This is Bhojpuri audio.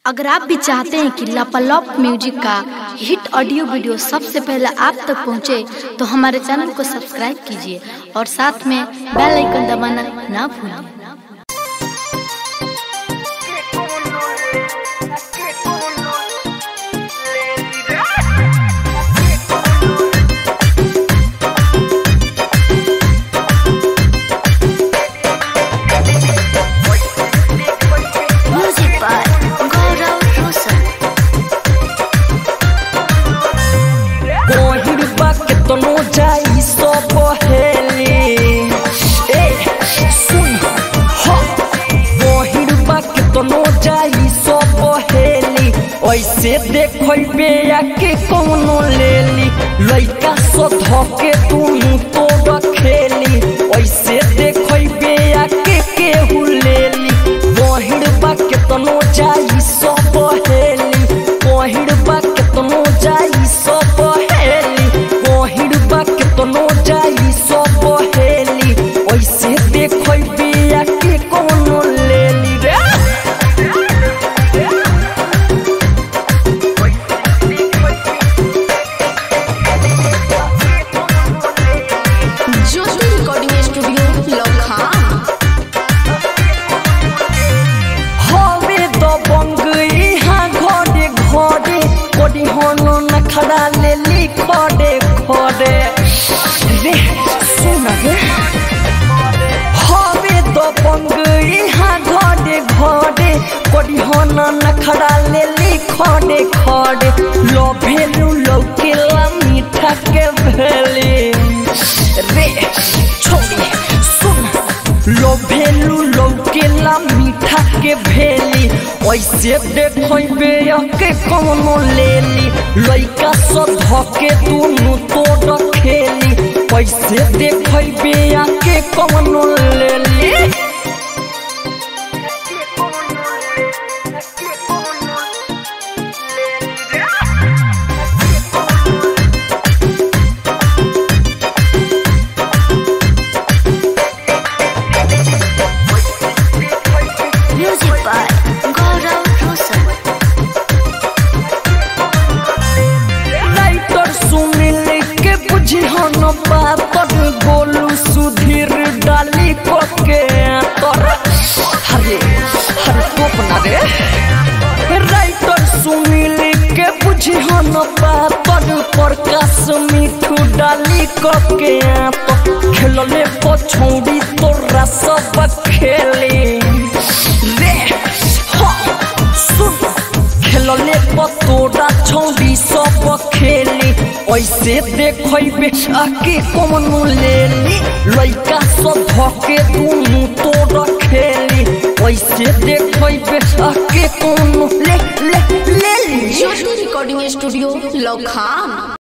अगर आप भी चाहते हैं कि लापालॉप म्यूजिक का हिट ऑडियो वीडियो सबसे पहले आप तक पहुंचे, तो हमारे चैनल को सब्सक्राइब कीजिए और साथ में बेल आइकन दबाना ना भूलें Music by Gaurav Rosan. गहिर बा केतनो जाई सब हेली ए सुन ह गहिर बा केतनो जाई सब हेली ऐसे देखै के कौनो लेली लइका सो धके तुम तो रखेली ऐसे देखै के केहू लेली गहिर बा केतनो जाई सब हेली गहिर बा केतनो जाई सब हेली गहिर बा केतनो जाई सब हेली ऐसे देखै बिया के कोनो लेली रे ज्योति रिकॉर्डिंग स्टूडियो लखन हवे द बंगई हा घरे घरे कोडी होनो नखड़ा लेली खड़े खड़े रे सुन रे हवे द बंगई हा घरे घरे कोडी होनो नखड़ा लेली खड़े खड़े लो भेलू लौकेला मीठा के भेली रे छोड़ी सुन लो भेलू लौकेला मीठा के भेली ऐसे देखबे के कोनो लेली लइका स धके दुनु तो रखेली ऐसे देखबे के कोनो लेली Music by Gaurav Rosan. Writer Sunil के बुझी हन पातर गोलू सुधीर डाली के तर हरे हरे टोप ना रे राइटर सुनील के बुझी हन पातर प्रकाश मिठू डाली के तो खेलले पछौड़ी तोरा सब खेली रे हाँ सुन खेलले पतोरा छौरी सब खेली ऐसे देखबे आके कोनो लेली लइका सब धके दुनु तो रखेली ऐसे देखबे आके कोनो ले ले लेली ज्योति रिकॉर्डिंग स्टूडियो लखन